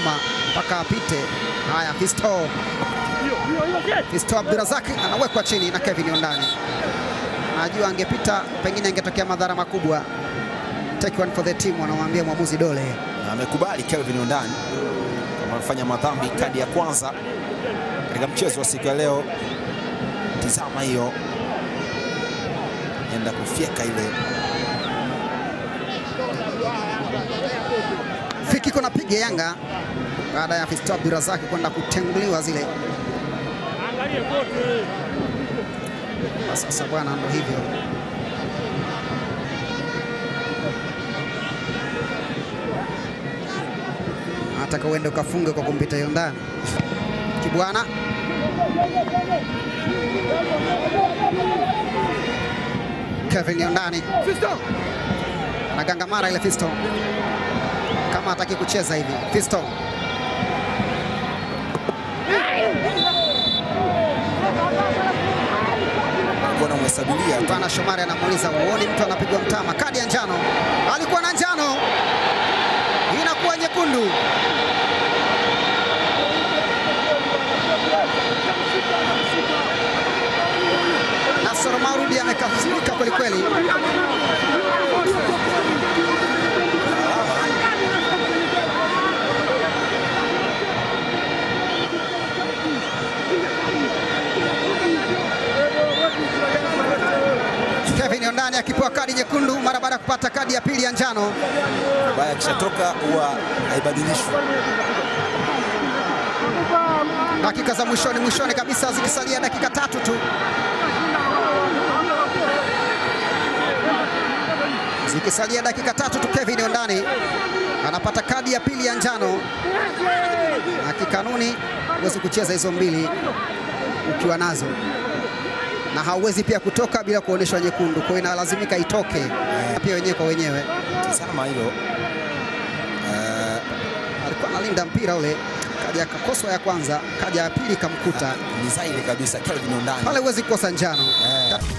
nyuma mpaka apite. Haya, Fisto Fisto Abdurazak anawekwa chini na Kevin Ondani. Najua angepita pengine angetokea madhara makubwa. Take one for the team, wanamwambia mwamuzi Dole. Na amekubali Kelvin Ondani kama amefanya madhambi, kadi ya kwanza katika mchezo wa siku ya leo. Tizama hiyo, enda kufyeka ile Free kick napiga Yanga baada ya Fisto Abdurazak kwenda kutenguliwa zile. Na Sasa bwana, ndo hivyo. Nataka uende ukafunge kwa kumpita hiyo ndani. Kibwana Kevin Yondani anagangamara ile Fisto kama hataki kucheza hivi. Fisto alikuwa anamhesabilia tu. Bwana Shomari anamuuliza uoni mtu anapigwa mtama, kadi ya njano. Alikuwa na njano, inakuwa nyekundu. Nasoro Maurudi amekasirika kwelikweli. Kevin Ondani akipewa kadi nyekundu mara baada ya kupata kadi ya pili ya njano. Baya akishatoka huwa haibadilishwi. Dakika za mwishoni mwishoni kabisa, zikisalia dakika tatu tu, zikisalia dakika tatu tu, Kevin Ondani anapata kadi ya pili ya njano, na kikanuni huwezi kucheza hizo mbili ukiwa nazo, na hauwezi pia kutoka bila kuonyeshwa nyekundu, kwa hiyo inalazimika itoke pia wenyewe kwa wenyewe. Tizama hilo Eh, Alikuwa analinda mpira ule, kaja akakoswa ya kwanza, kaja ya pili ikamkuta ni zaidi kabisa Kelvin Ondani pale, huwezi kukosa njano. Eh.